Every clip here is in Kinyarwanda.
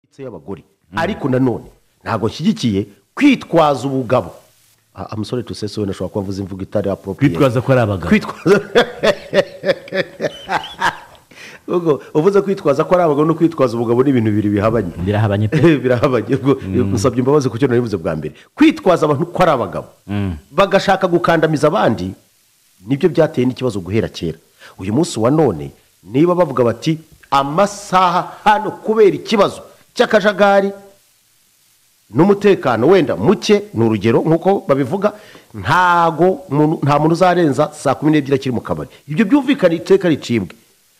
ndetse y'abagore ariko nanone ntabwo nshyigikiye kwitwaza ubugabo amusore tusese wenda ashobora kuba avuze imvugo itari aporopiriye kwitwaza ko ari abagabo kwitwaza Ubwo uvuze kwitwaza ko ari abagabo no kwitwaza ubugabo ni ibintu bibiri bihabanye birahabanye pe birahabanye ubwo gusabye imbabazi ku cyo nabivuze bwa mbere kwitwaza abantu ko ari abagabo bagashaka gukandamiza abandi nibyo byateye n'ikibazo guhera kera uyu munsi wa none niba bavuga bati amasaha hano kubera ikibazo cy'akajagari n'umutekano wenda muke ni urugero nk'uko babivuga ntago muntu- nta muntu uzarenza saa kumi n'ebyiri akiri mu kabari ibyo byumvikana iteka ricibwe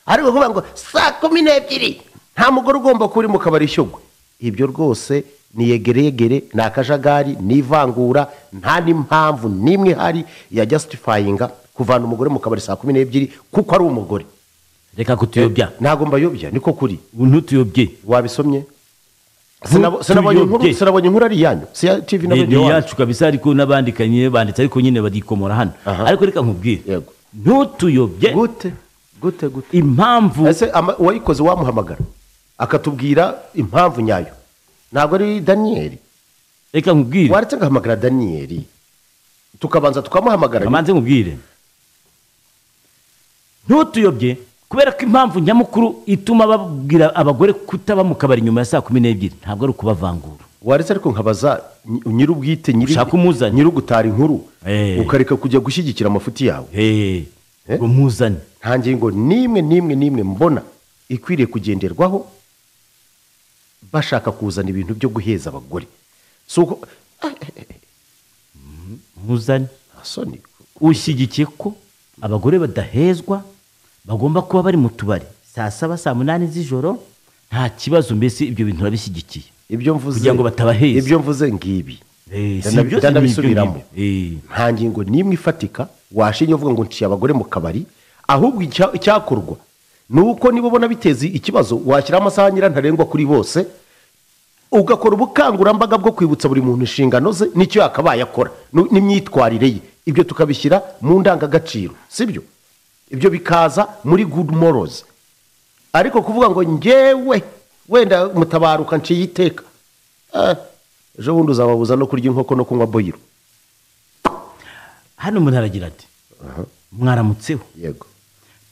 ariko kuvuga ngo saa kumi n'ebyiri nta mugore ugomba kuba uri mu kabari ishyogwe ibyo rwose ni yegeregere ni akajagari ni ivangura nta n'impamvu n'imwe ihari ya jastifayinga kuvana umugore mu kabari saa kumi n'ebyiri kuko ari umugore reka kutuyobya ntabwo mbayobya niko kuri ntutuyobye wabisomye Sinabo- sinabonye inkuru- Ntutuyobye. sinabonye inkuru ari iyanyu si iya tivi na ni ni radiyo wanyu iyacu kabisa ariko n'abandikanye banditse ariko nyine badikomora hano Aha. ariko reka nkubwire Yego. ntutuyobye gute gute gute impamvu ese ama- uwayikoze wamuhamagara akatubwira impamvu nyayo ntabwo ari daniyeli reka nkubwire waretse agahamagara daniyeli tukabanza tukamuhamagara bamanze nkubwire ntutuyobye kubera ko impamvu nyamukuru ituma babwira abagore kutaba mu kabari nyuma ya saa kumi n'ebyiri ntabwo ari ukubavangura waretse ariko nkabaza ny- nyir'ubwite nyiri- Ushaka umuzanye. nyir'ugutara inkuru Eh. ukareka kujya gushyigikira amafuti yawe hehe Eh? ngo muzane nta ngingo n'imwe n'imwe n'imwe mbona ikwiriye kugenderwaho bashaka kuzana ibintu byo guheza abagore si uko muzane nta soni ushyigikiye ko abagore badahezwa bagomba kuba bari mu tubari saa saba saa munani z'ijoro nta kibazo mbese ibyo bintu urabishyigikiye ibyo mvuze Kugira ngo batabaheza. ibyo mvuze ngibi Eh, Ndana- si byose ni ibyo ndanabisubiramo ngibyo. Eh. nta ngingo n'imwe ifatika washinye uvuga ngo nciye abagore mu kabari ahubwo icya- icyakorwa ni uko niba ubona biteza ikibazo washyiraho amasaha nyirantarengwa kuri bose ugakora ubukangurambaga bwo kwibutsa buri muntu inshingano ze n'icyo yakabaye akora nu- n'imyitwarire ye ibyo tukabishyira mu ndangagaciro sibyo ibyo bikaza muri good morals ariko kuvuga ngo ngewe wenda mutabaruka nciye iteka Ah, ejo bundi uzababuza no kurya inkoko no kunywa boyiro hano umuntu aragira ati mwaramutseho yego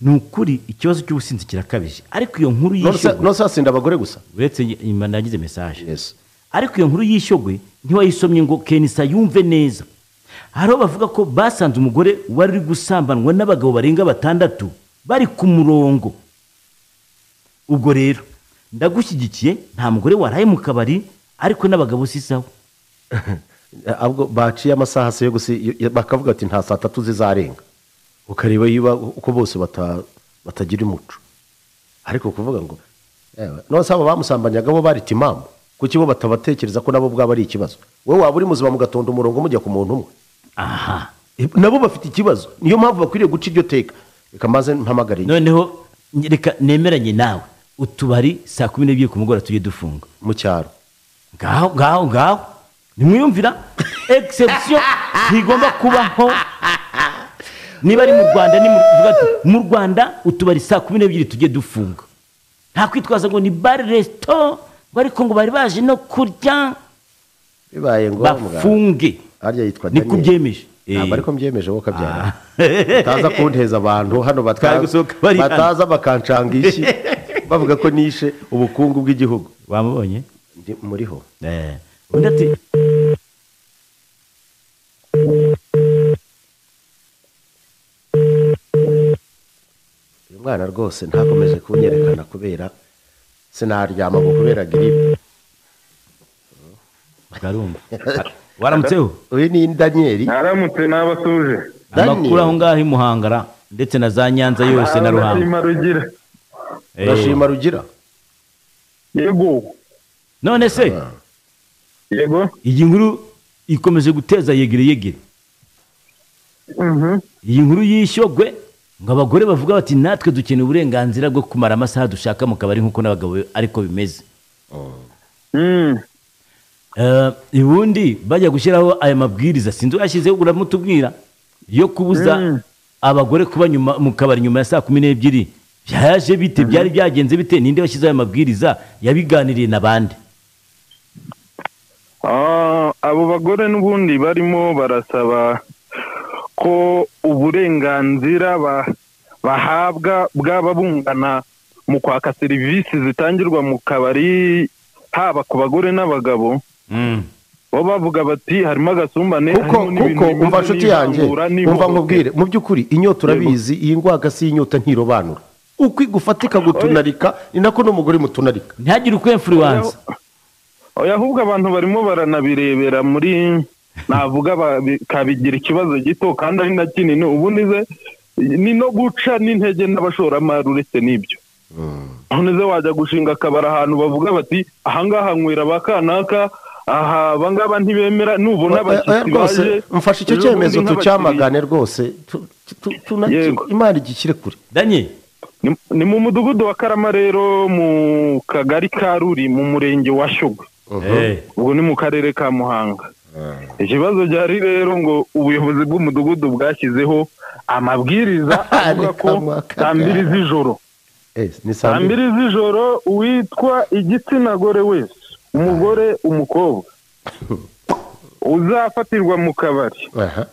ni ukuri ikibazo cy'ubusinzi kirakabije ariko iyo nkuru yishyogwe nose hasinda abagore gusa uretse nyuma nagize mesaje Yes. ariko iyo nkuru yishyogwe ntiwayisomye ngo kenisa yumve neza hari aho bavuga ko basanze umugore wari uri gusambanwa n'abagabo barenga batandatu bari ku murongo ubwo rero ndagushyigikiye nta mugore waraye mu kabari ariko n'abagabo si sawa ahubwo baciye amasaha se yo gusi yo- yo- bakavuga ati nta saa tatu zizarenga ukareba yiba uko bose bata- batagira umuco ariko kuvuga ngo "Ewe, nose abo bamusambanyaga bo bari timamu kuki bo batabatekereza ko nabo bwaba ari ikibazo wowe waba uri muzima mugatonda umurongo mujya ku muntu umwe aha Eh, nabo bafite ikibazo niyo mpamvu bakwiriye guca iryo teka reka maze mpamagare noneho reka nemeranye nawe utubari saa kumi n'ebyiri ku mugoroba tujye dufunga mu cyaro ngaho ngaho ngaho nimwiyumvira egisepsiyo ntigomba kubaho niba ari mu rwanda ni mu uvuga ati, mu rwanda utubari saa kumi n'ebyiri tujye dufunga nta kwitwaza ngo ni bare resito ngo ariko ngo bari baje no kurya bibaye ngombwa bafunge harya yitwa Daniel. niko ubyemeje ntabwo ariko mbyemeje wowe kabyara utaza kunteza abantu hano bataza- Twari gusohoka bari hano. bataza bakancanga ishyi bavuga ko nishe ubukungu bw'igihugu wamubonye Ndi- muriho Eh, undi ati uyu mwana rwose ntakomeje kunyerekana kubera sinaryama ngo kubera giripe karumva waramutseho uyu ni daniyeli Naramutse n'abatuje. Daniel. amakuru aho ngaho i muhangara ndetse na za nyanza yose na ruhango Abashima rugira. Eh, urashima rugira Yego. none se Yego. iyi nkuru ikomeje guteza yegere yegere Mhm. iyi nkuru yishyogwe ngo abagore bavuga bati natwe dukeneye uburenganzira bwo kumara amasaha dushaka mu kabari nk'uko n'abagabo ariko bimeze Mm. Eh, ubundi bajya gushyiraho aya mabwiriza sinzi uyashyizeho uramutubwira yo kubuza abagore kuba nyuma mu kabari nyuma ya saa kumi n'ebyiri byaje bite byari byagenze bite ninde washyizeho aya mabwiriza yabiganiriye na bande Ah, abo bagore n'ubundi barimo barasaba ko uburenganzira ba- bahabwa bwaba bungana mu kwaka serivisi zitangirwa mu kabari haba ku bagore n'abagabo bo bavuga bati harimo agasumbane kuko harimo n'ibintu kuko bimeze umva nshuti yanjje n'ivangura umva n'ihohoterwa. nkubwire mu by'ukuri inyota urabizi iyi ngwaga si inyota ntirobanura uko igufatika gutunarika ni nako n'umugore mutunarika ntihagire ukwemfuriwanza oya ahubwo abantu barimo baranabirebera muri navuga babi- kabigira ikibazo gito kandi ari na kinini ubu nize ni no guca n'intege n'abashoramari uretse n'ibyo none ze wajya gushinga akabari ahantu bavuga bati ahangaha nywera ba kanaka aha abangaba ntibemera nubona Oya, oya, abashyitsi rwose baje mfashe icyo ejo cyemezo bundi nk'abakiriya. tucyamagane rwose tu- tu- tu- tuna- Yego. imana igishyire kure danye Ni- ni mu mudugudu wa karama rero mu kagari ka ruri mu murenge wa shyogwe Eh, ubu ni mu karere ka muhanga ikibazo gihari rero ngo ubuyobozi bw'umudugudu bwashyizeho amabwiriza avuga ko Reka mwaka saa mbiri z'ijoro Eh, ni saa saa mbiri mbiri z'ijoro uwitwa igitsina gore wese umugore umukobwa uzafatirwa mu kabari aha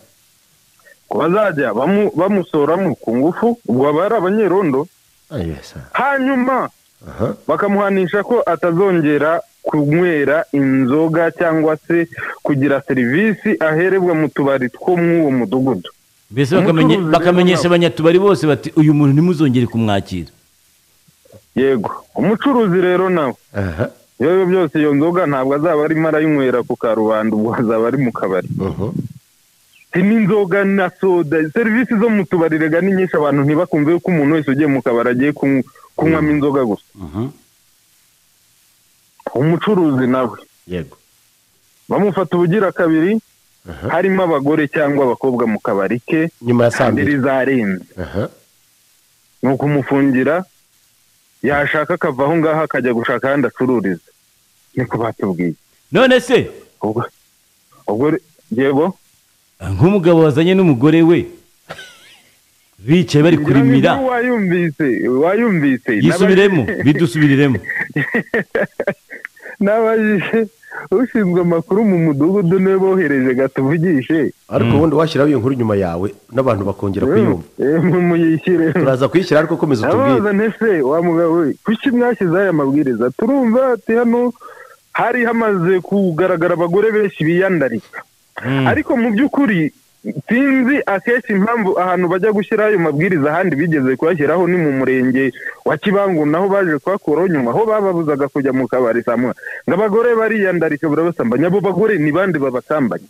ko bazajya bamu- bamusoramo ku ngufu ubwo aba ari abanyerondo Ah, yes, ah, hanyuma aha bakamuhanisha ko atazongera kunywera inzoga cyangwa se kugira serivisi aherebwa mu tubari two mw'uwo mudugudu mbese Umucuruzi bakamenye- rero bakamenyesha nabo. abanyatubari bose bati uyu muntu ntimuzongere kumwakira yego umucuruzi rero nawe aha ibyo ari byo byose iyo nzoga ntabwo azaba arimo arayinywera ku karubanda ubwo azaba ari mu kabari mhm. si n'inzoga na soda serivisi zo mu tubari rega ni nyinshi abantu ntibakumve ko umuntu wese ugiye mu kabari agiye kunyw- kunywamo inzoga gusa umucuruzi nawe yego bamufata ubugira kabiri harimo abagore cyangwa abakobwa mu kabari ke nyuma ya saa sandiri mbiri zarenze aha ni ukumufungira yashaka akava aho ngaho akajya gushaka ahandi acururiza niko batubwiye none se ubwo ubwo re- yego nk'umugabo wazanye n'umugore we bicaye bari ngira ngo kurimira iyo wayumvise wayumvise yisubiremo bidusubiriremo n'abajije ushinzwe amakuru mu mudugudu niwe bohereje gatuvugishe ariko ubundi washyiraho iyo nkuru nyuma yawe n'abantu bakongera kuyumva muyishyire turaza kuyishyira ariko komeza utubwire Abaza ntese wa mugabo we kuki mwashyizeho aya mabwiriza turumva ati hano hari hamaze kugaragara abagore benshi biyandarika ariko mu by'ukuri sinzi akenshi impamvu ahantu bajya gushyira ayo mabwiriza ahandi bigeze kuyashyiraho ni mu murenge wa Kibangu naho baje kuhakuraho nyuma aho bababuzaga kujya mu kabari saa moya ngo abagore bariyandarika barabasambanya abo bagore ni bande babasambanya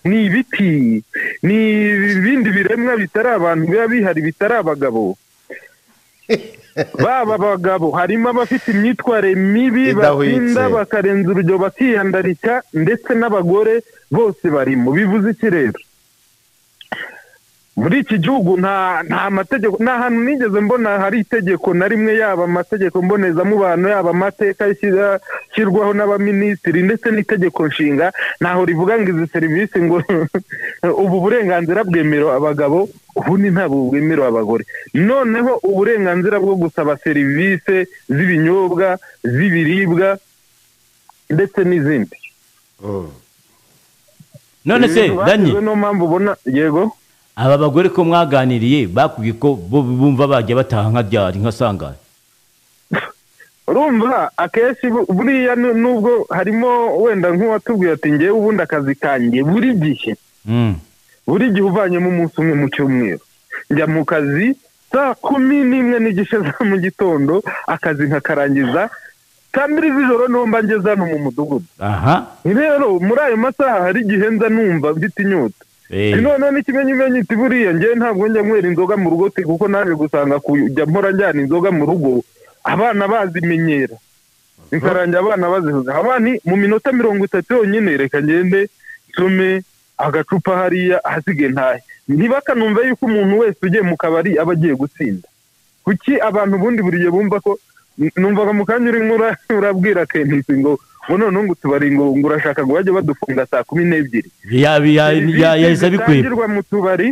ni ibiti ni ibindi biremwa bitari abantu biba bihari bitari abagabo baba bagabo harimo abafite imyitwarire mibi Idahwitse. batinda bakarenza urugero bakiyandarika ndetse n'abagore bose barimo bivuze iki rero muri iki gihugu nta nta mategeko nta hantu nigeze mbona hari itegeko na rimwe yaba amategeko mbonezamubano yaba amateka ashyira- ashyirwaho n'abaminisitiri ndetse n'itegeko nshinga ntaho rivuga ngo izi serivisi ngo ubu burenganzira bwemerewe abagabo ubundi ntabwo bwemerewe abagore noneho uburenganzira bwo gusaba serivisi z'ibinyobwa z'ibiribwa ndetse n'izindi Mm. none se Ibintu danye bashyizeho niyo mpamvu ubona yego aba bagore ko mwaganiriye bakubwiye ko bo bumva bajya bataha nka ryari nka sangara urumva akenshi bu- buriya nu- nubwo harimo wenda nk'uwatubwiye ati ngewe ubundi akazi kanjye buri gihe Mm. buri gihe uvanyemo umunsi umwe mu cyumweru njya mu kazi saa kumi n'imwe n'igice za mu gitondo akazi nkakarangiza saa mbiri z'ijoro niho mba ngeze hano mu mudugudu aha rero muri ayo masaha hari igihe nza numva mfite inyota Eh, noneho n'ikimenyimenyi iti buriya ngewe ntabwo njya nywera inzoga mu rugo te kuko naje gusanga kujya mpora njyana inzoga mu rugo abana bazimenyera bikarangira abana bazihuza abana mu minota mirongo itatu yonyine reka ngende nsome agacupa hariya ahasigaye ntahe ntibakanumve yuko umuntu wese ugiye mu kabari aba agiye gutsinda kuki abantu ubundi buriya bumva ko numvaga mu kanya urimo ura- urabwira kenisi ngo ngo noneho ngo utubari ngo ngo urashaka ngo bajye badufunga saa kumi n'ebyiri ya- ya- ya- serivisi yahise abikwega zitangirwa mu tubari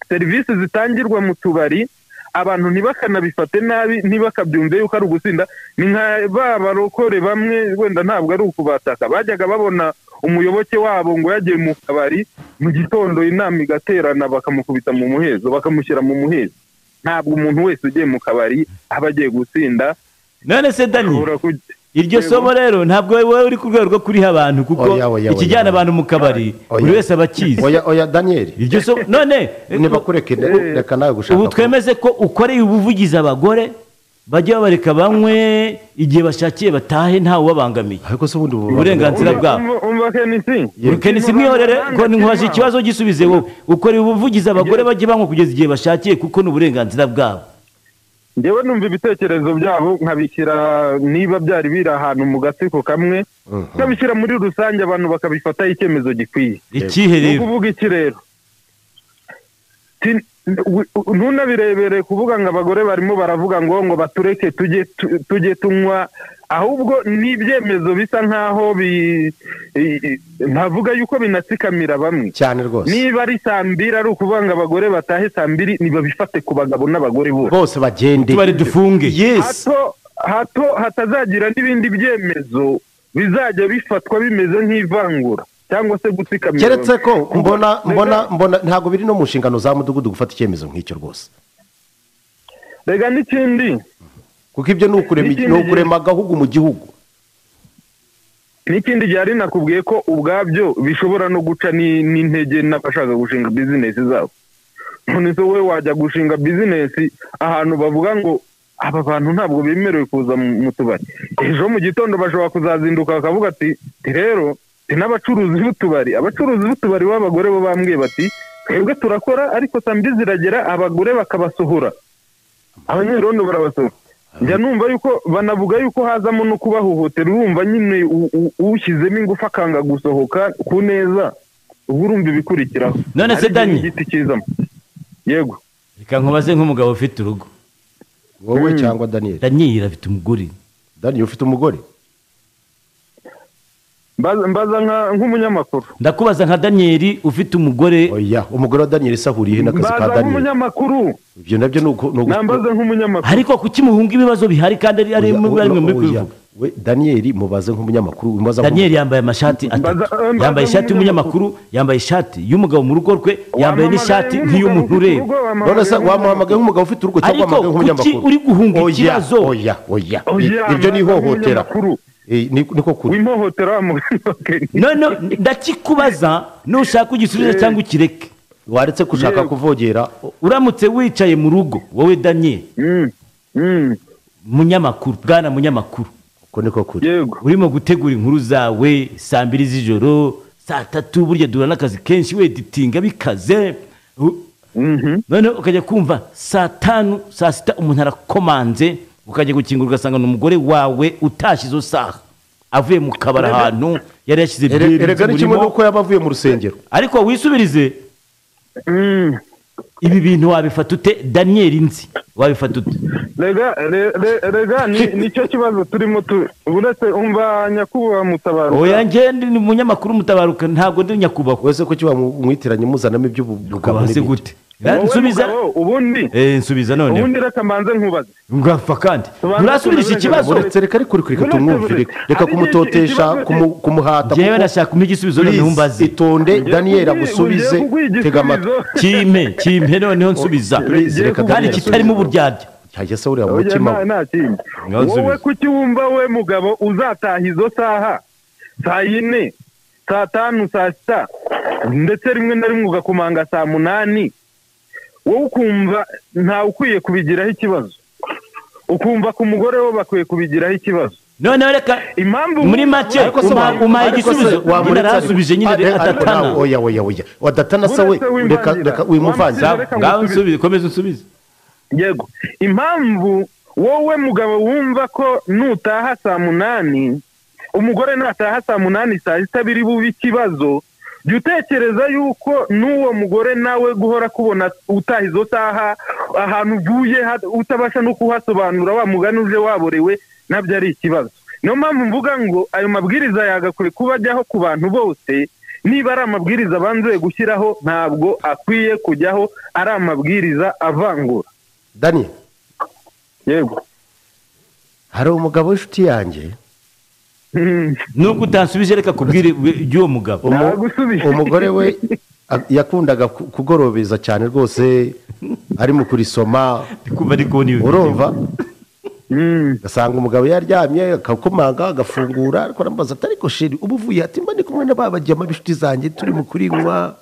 serivisi zitangirwa mu tubari abantu ntibakanabifate nabi ntibakabyumve yuko ari ugusinda ni nka ba barokore bamwe wenda ntabwo ari ukubataka bajyaga babona umuyoboke wabo ngo yagiye mu kabari mu gitondo inama igaterana bakamukubita mu muhezo bakamushyira mu muhezo ntabwo umuntu wese ugiye mu kabari aba agiye gutsinda none se dani ashobora kujya iryo Yego. somo rero ntabwo wowe uri ku rwego rwo kuriha abantu kuko Oya, oya, oya, oya. ikijyana abantu mu kabari Oya. buri wese aba akizi oya oya daniyeli iryo somo none ntibakureke Eh. reka nawe gushaka ubu twemeze ko ukoreye ubuvugizi abagore bajya babareka banywe igihe bashakiye batahe ntawe ubabangamiye ariko se ubundi ubu- uburenganzira Umva- bwabo umva- umva kenisi kenisi mwihorere ngo nkubaje ikibazo gisubize wowe ukoreye ubuvugizi abagore bajya banywa kugeza igihe bashakiye kuko ni uburenganzira bwabo ngewe numva ibitekerezo byabo nkabishyira niba byari biri ahantu mu gatsiko kamwe nkabishyira muri rusange abantu bakabifataho icyemezo gikwiye ikihe ni rero ukuvuga iki rero Ti- wi- ntunabirebere kuvuga ngo abagore barimo baravuga ngo ngo batureke tujye tu- tujye tunywa ahubwo ni ibyemezo bisa nkaho bi i- i- ntavuga yuko binatsikamira bamwe cyane rwose niba ari saa mbiri ari ukuvuga ngo abagore batahe saa mbiri ntibabifate ku bagabo n'abagore bose bose bagende tubari dufunge yesi hato hato hatazagira n'ibindi byemezo bizajya bifatwa bimeze nk'ivangura cyangwa se gutsikamira keretse ko Kuba- mbona rega- mbona mbona ntabwo biri no mu nshingano za mudugudu gufata icyemezo nk'icyo rwose rega n'ikindi kuko ibyo ni ukurema Ikindi ni ukurema agahugu mu gihugu n'ikindi gihe ari nakubwiye ko ubwabyo bishobora no guca ni- n'intege n'abashaka gushinga bizinesi zabo none se wowe wajya gushinga bizinesi ahantu bavuga ngo aba bantu ntabwo bemerewe kuza mu mu tubari ejo mu gitondo bashobora kuzazinduka bakavuga ati "Ti rero ti n'abacuruzi b'utubari abacuruzi b'utubari b'abagore bo bambwiye bati twebwe turakora ariko saa mbi ziragera abagore bakabasohora abanyerondo barabasohora njya numva yuko banavuga yuko hazamo no kubahohotera urumva nyine u- u- ushyizemo ingufu akanga gusohoka ku neza ubwo urumva ibikurikiraho None se Ariko Dani? igiti kizamo yego reka nkubaze nk'umugabo ufite urugo wowe cyangwa daniyeli daniyeli afite umugore daniyeli ufite umugore mbaza mbaza nka- nk'umunyamakuru ndakubaza nka daniyeli ufite umugore oya umugore wa daniyeli se ahuriye he n'akazi ka mbaza daniyeli nk'umunyamakuru ibyo nabyo ni uku ni ugu- nambaza nk'umunyamakuru ariko kuki muhunga ibibazo bihari kandi ari ari Oya, muri oya, muri oya. kubivuga we daniyeli mubaze nk'umunyamakuru umubaza nk'umu- daniyeli yambaye amashati atatu Mbaza- mbaza yambaye ishati y'umunyamakuru nk'umunyamakuru. yambaye ishati y'umugabo mu rugo rwe yambaye n'ishati Wamamagaye nk'iy'umuntu nk'umugabo ufite ureba urugo, wamamagaye none se wamuhamagaye nk'umunyamakuru. nk'umugabo ufite urugo cyangwa Ariko wamuhamagaye nk'umunyamakuru kuki uri guhunga Oya, ikibazo? oya oya Oya, ibyo ni mbaza ihohotera nk'umunyamakuru. Eh, ni- niko kuri w'ihohotera wamugabokeni none ndakikubaza nushaka ugisubize cyangwa ukireke waretse gushaka Yego. kuvogera o- uramutse wicaye mu rugo wowe daniyeli munyamakuru bwana munyamakuru uko niko kuri yego urimo gutegura inkuru zawe saa mbiri z'ijoro saa tatu burya duhura n'akazi kenshi we ditinga bikaze U- Mhm. noneho ukajya kumva saa tanu saa sita umuntu arakomanze ukajya gukingura ugasanga ni umugore wawe utashye izo saha avuye mu kabari ahantu yari yashyize Ere- byeri erega ni kimwe z'umurimo n'uko yaba avuye mu rusengero ariko wisubirize Mm. ibi bintu wabifata ute daniyeli nzi wabifata ute rega re- re- rega ni- nicyo kibazo turimo tu uretse umva nyakubahwa mutabaruka oya njye ndi umunyamakuru mutabaruka ntabwo ndi nyakubahwa wese ko kiba mu- mwiteranye muzanamo iby'ubugabo kubahase n'ibindi gute nsubiza mugabo, ubundi Eh, nsubiza noneho ubundi reka mbanze nkubaze ngapfa kandi Tubanze nturasubirisha tubanze ikibazo tubanze. uretse reka ariko uri kureka Uretse- tumwumvire reka Hari kumutotesha ikibazo- kumu- kumuhata njyewe kuko- nashaka kumpa igisubizo Please, noneho mbaze itonde daniyeli agusubize Ugiye kuguha igisubizo. tega amatwi kimpe kimpe noneho nsubiza Please, reka kandi Daniel kitarimo asubize. uburyarya hajya se ureba mu Oya, mutima nta- we. nta kindi Ngaho wowe nsubiza. kuki wumva we mugabo uzataha izo saha saa yine saa tanu saa sita ndetse rimwe na rimwe ugakomanga saa munani wowe ukumva ntawe ukwiye kubigiraho ikibazo ukumva ku mugore we bakwiye kubigiraho ikibazo noneho reka impamvu muri make Ariko se Uma- wa- umaye ariko se igisubizo wamuretse nyine ariko- arasubije nyine Ade- ariko adatana nawe, oya oya oya wadatana se we Uretse wimvangira. reka reka wimuvanze Wamusize reka- ngaho nsubize komeza unsubize yego impamvu wowe mugabo wumva ko nutaha saa munani umugore nataha saa munani saa sita biri bube ikibazo jya utekereza yuko n'uwo mugore nawe guhora akubona utaha izo saha ahantu uvuye ha- utabasha no kuhasobanura wa mugani uje waborewe nabyo ari ikibazo niyo mpamvu mvuga ngo ayo mabwiriza yagakwiye kuba ajyaho ku bantu bose niba ari amabwiriza banzuye gushyiraho ntabwo akwiye kujyaho ari amabwiriza avangura dani yego hari umugabo w'inshuti yanjye nubwo utansubije reka kubwire iby'uwo mugabo umu- Nagusubije. umugore we a- yakundaga ku- kugorobeza cyane rwose arimo kurisoma ndi kumva ndi kubona ibi urumva Mm. ugasanga umugabo yaryamye akakomanga agafungura ariko aramubaza ati ariko sheri uba uvuye ati mba ndi kumwe na ba bajyama b'inshuti zanjye turi mu kurinywa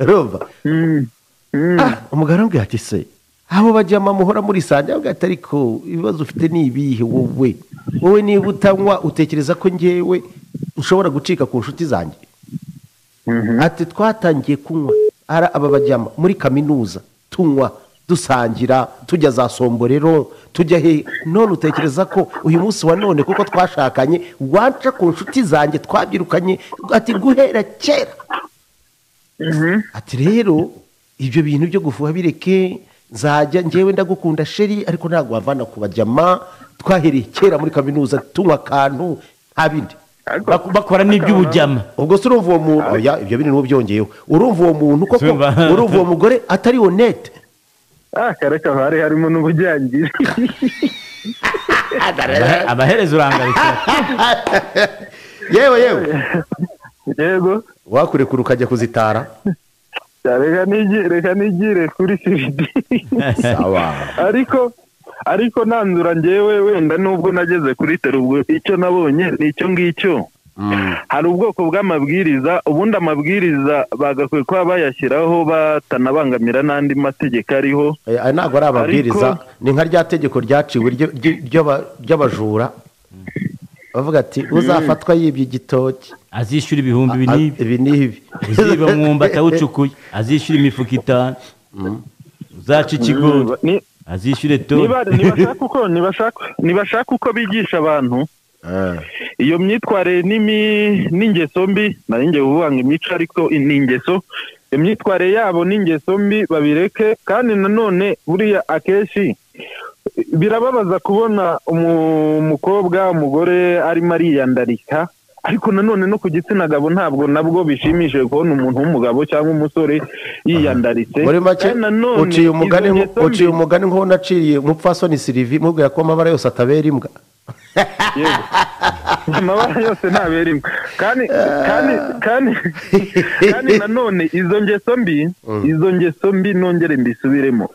urumva Mm. Mm. Ah, umugabo arambwira ati se abo bajyama muhora muri sanje arambwira ati ariko ibibazo ufite ni ibihe wowe wowe niba utanywa utekereza ko ngewe ushobora gucika ku nshuti zanjye Mhm. ati twatangiye kunywa ara aba bajyama muri kaminuza tunywa dusangira tujya za somborero tujya he none utekereza ko uyu munsi wa none kuko twashakanye wanca ku nshuti zanjye twabyirukanye ati guhera kera Mhm. ati rero ibyo bintu byo gufuha bireke nzajya ngewe ndagukunda sheri ariko ntabwo wavana ku bajyama twahereye kera muri kaminuza tunywa akantu nta bindi Bak- bakora n'iby'ubujyama ubwo se urumva uwo muntu oya ibyo biri n'ubu byongeyeho urumva uwo muntu koko Sumva. urumva uwo mugore atari honete Ah, kareka hari harimo n'ubujyangiri Abahe- amaherezo urangarukira yewe yewe yego wakurekura ukajya kuzitara reka nigi- reka nigire kuri siridi sawa ariko ariko nanzura ngewe wenda nubwo nageze kuri tera ubwo icyo nabonye ni icyo ngicyo hari ubwoko bw'amabwiriza ubundi amabwiriza bagakwiye kuba bayashyiraho batanabangamira n'andi mategeko ariho Eh, aya ntabwo ari amabwiriza Ariko- ni nka rya tegeko ryaciwe ryo- ryo- ry'aba- ry'abajura bavuga ati uzafatwa yibye igitoki azishyura ibihumbi ibi a- n'ibi ibi n'ibi uziba mwumba atawucukuye azishyura imifuka itanu uzaca ikigori Ni- azishyure to niba- nibashaka uko- nibashaka- nibashaka uko bigisha abantu Ah, iyo myitwarire n'imi- n'ingeso mbi nari ngiye kuvuga ngo imico ariko ni ingeso imyitwarire yabo n'ingeso mbi babireke kandi nanone buriya akenshi birababaza kubona umu- umukobwa umugore arimo ariyandarika ariko nanone no ku gitsina gabo ntabwo nabwo bishimishije kubona umuntu w'umugabo cyangwa umusore yiyandaritse muri make Kandi nanone uciye umugani izo nko- ngeso mbi- uciye umugani nk'uwo naciriye umupfasoni sirivi mubwira ko amabara yose atabera imbwa Yego. amabara yose ntabera imwe kandi kandi kandi kandi nanone izo ngeso mbi izo ngeso mbi nongere mbisubiremo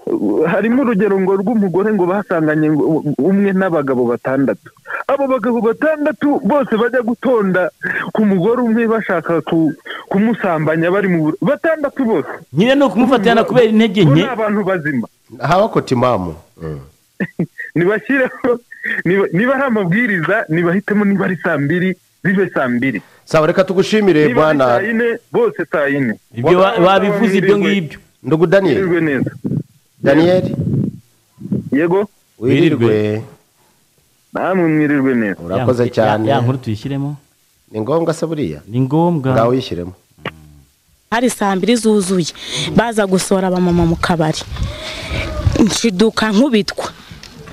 Uh, harimo urugero ngo rw'umugore ngo basanganye ngo u- umwe n'abagabo batandatu abo bagabo batandatu bose bajya gutonda ku mugore umwe bashaka ku- kumusambanya bari mu bur- batandatu bose nyine ni ukumufatira na kubera intege bo nke ni abantu bazima haba kotimamu nibashyireho niba- niba ari amabwiriza nibahitemo niba ari saa mbiri zibe saa mbiri sawa reka tugushimire niba ari bwana saa yine bose saa yine ibyo wa- wabivuze ibyo ngibyo ndugu daniyeli wirirwe neza daniyeli yego wirirwe namwe mwirirwe neza urakoze cyane ya nkuru tuyishyiremo ni ngombwa se buriya ni ngombwa ngaho wishyiremo hari saa mbiri zuzuye baza gusohora abamama mu kabari nshiduka nkubitwa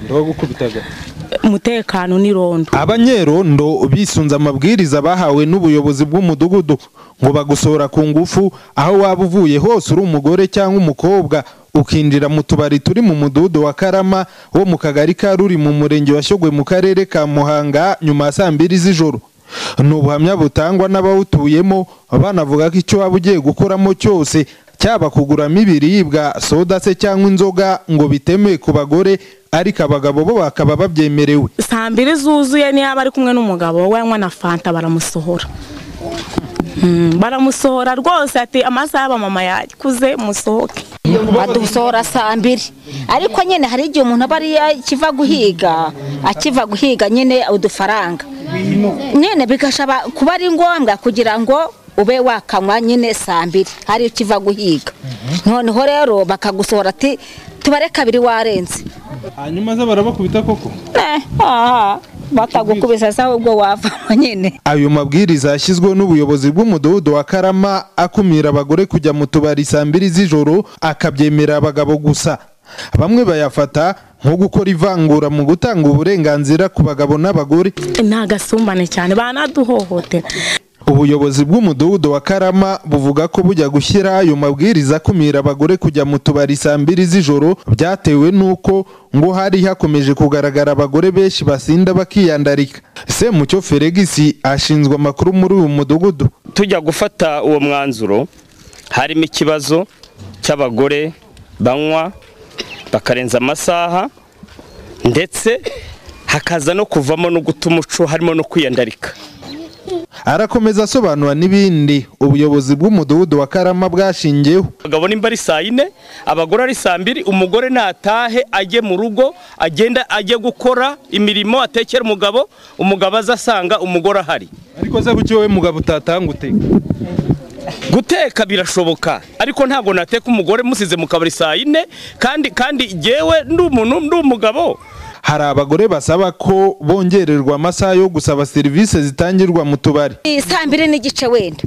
gukubitaga umutekano n'irondo abanyerondo bisunze amabwiriza bahawe n'ubuyobozi bw'umudugudu ngo bagusohora ku ngufu aho waba uvuye hose uri umugore cyangwa umukobwa ukinjira mu tubari turi mu mudugudu wa karama wo mu kagari ka ruri mu murenge wa Shyogwe mu karere ka muhanga nyuma ya saa mbiri z'ijoro ni ubuhamya butangwa n'abawutuyemo banavuga ko icyo waba ugiye gukoramo cyose cyaba kuguramo ibiribwa soda se cyangwa inzoga ngo bitemewe ku bagore ariko abagabo bo bakaba babyemerewe saa mbiri zuzuye niyo aba ari kumwe n'umugabo we anywa na fanta baramusohora Mm, baramusohora rwose ati amasaha y'abamama yakuze musohoke badusohora saa mbiri ariko nyine hari igihe umuntu aba ari akiva guhiga akiva guhiga nyine udufaranga nyine bigashaba kuba ari ngombwa kugira ngo ube wakanywa nyine saa mbiri hari ikiva guhiga noneho rero bakagusohora ati tubare kabiri warenze hanyuma ze barabakubita koko Eh, aha, batagukubisa sawa ubwo wavamo nyine ayo mabwiriza yashyizweho n'ubuyobozi bw'umudugudu wa karama akumira abagore kujya mu tubari saa mbiri z'ijoro akabyemera abagabo gusa bamwe bayafata nko gukora ivangura mu gutanga uburenganzira ku bagabo n'abagore ni agasumbane cyane banaduhohotera ubuyobozi bw'umudugudu wa karama buvuga ko bujya gushyira ayo mabwiriza akumira abagore kujya mu tubari saa mbiri z'ijoro byatewe n'uko ngo hari hakomeje kugaragara abagore benshi basinda bakiyandarika semucyo feregisi ashinzwe amakuru muri uyu mudugudu tujya gufata uwo mwanzuro harimo ikibazo cy'abagore banywa bakarenza amasaha ndetse hakaza no kuvamo no guta umuco harimo no kwiyandarika arakomeza asobanura n'ibindi ubuyobozi bw'umudugudu wa karama bwashingiyeho abagabo nimba ari saa yine abagore ari saa mbiri umugore natahe ajye mu rugo agenda ajye gukora imirimo atekera umugabo umugabo aza asanga umugore ahari ariko se bucyo wowe mugabo utatanga uteka guteka birashoboka ariko ntabwo nateka umugore musize mu kabari saa yine kandi kandi jyewe ndi umuntu ndi umugabo hari abagore basaba ko bongererwa amasaha yo gusaba serivisi zitangirwa mu tubari Iyi saa mbiri n'igice wenda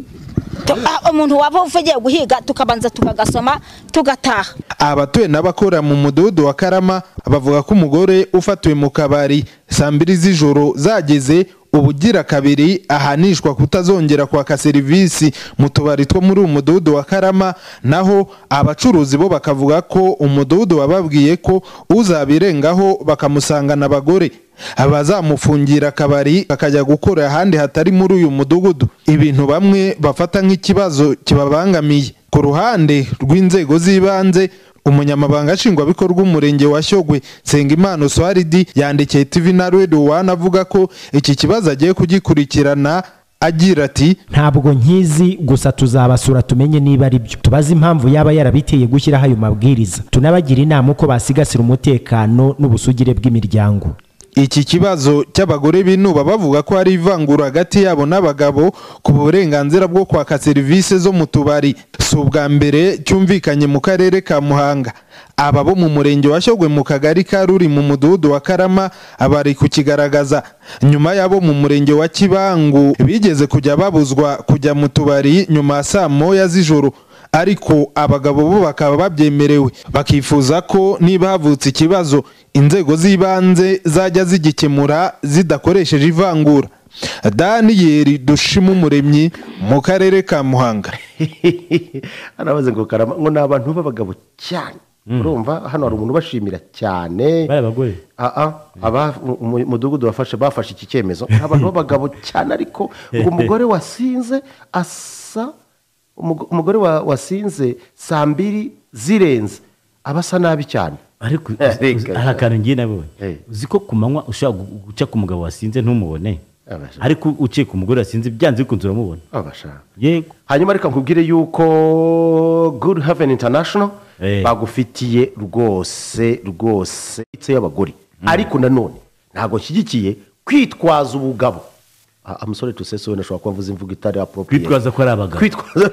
Tu- ah, umuntu waba uvugiye guhiga tukabanza tukagasoma tugataha abatuye n'abakora mu mudugudu wa karama bavuga ko umugore ufatiwe mu kabari saa mbiri z'ijoro zageze ubugira kabiri ahanishwa kutazongera kwaka serivisi mu tubari two muri uyu mudugudu wa karama naho abacuruzi bo bakavuga ko umudugudu wababwiye ko uzabirengaho bakamusangana abagore abazamufungira akabari akajya gukora ahandi hatari muri uyu mudugudu ibintu bamwe bafata nk'ikibazo kibabangamiye ku ruhande rw'inzego z'ibanze umunyamabanga nshingwabikorwa umurenge wa shyogwe nsengimana uswaridi yandikiye tv na redo wani avuga ko iki kibazo agiye kugikurikirana agira ati ntabwo nkizi gusa tuzabasura tumenye niba ari byo tubaze impamvu yaba yarabiteye gushyiraho ayo mabwiriza tunabagira inama uko basigasira umutekano n'ubusugire bw'imiryango iki kibazo cy'abagore binuba bavuga ko hari ivangura hagati yabo n'abagabo ku burenganzira bwo kwaka serivisi zo mu tubari si ubwa mbere cyumvikanye mu karere ka muhanga aba bo mu murenge wa shyogwe mu kagari ka ruri mu mudugudu wa karama bari kukigaragaza nyuma y'abo mu murenge wa kibangu bigeze kujya babuzwa kujya mu tubari nyuma ya saa moya z'ijoro ariko abagabo bo bakaba babyemerewe bakifuza ko niba havutse ikibazo inzego z'ibanze zajya zigikemura zidakoresheje ivangura daniyeli dushima umuremyi mu karere ka muhanga harabaze ngo karama ngo ni abantu b'abagabo cyane urumva hano hari umuntu ubashimira cyane Bari abagore. aa aba mu- umudugudu wafashe bafashe iki cyemezo ni abantu b'abagabo cyane ariko ngo umugore wasinze asa umug- umugore wa- wasinze saa mbiri zirenze aba asa nabi cyane ariko Eh, uzi- uzi- reka. hari akantu ngiye nawe Eh. uzi ko ku manywa ushobora gu- guca ku mugabo wasinze ntumubone Abasha. ariko uciye ku mugore wasinze byanze bikunze uramubona abashaka yego hanyuma reka nkubwire yuko good haven international Eh. bagufitiye rwose rwose itse y'abagore ariko nanone ntabwo nshyigikiye kwitwaza ubugabo Ah, I'm sorry to say so, wenda ashobora kuba avuze imvugo itari appropriate Kwitwaza ko ari abagabo. kwitwaza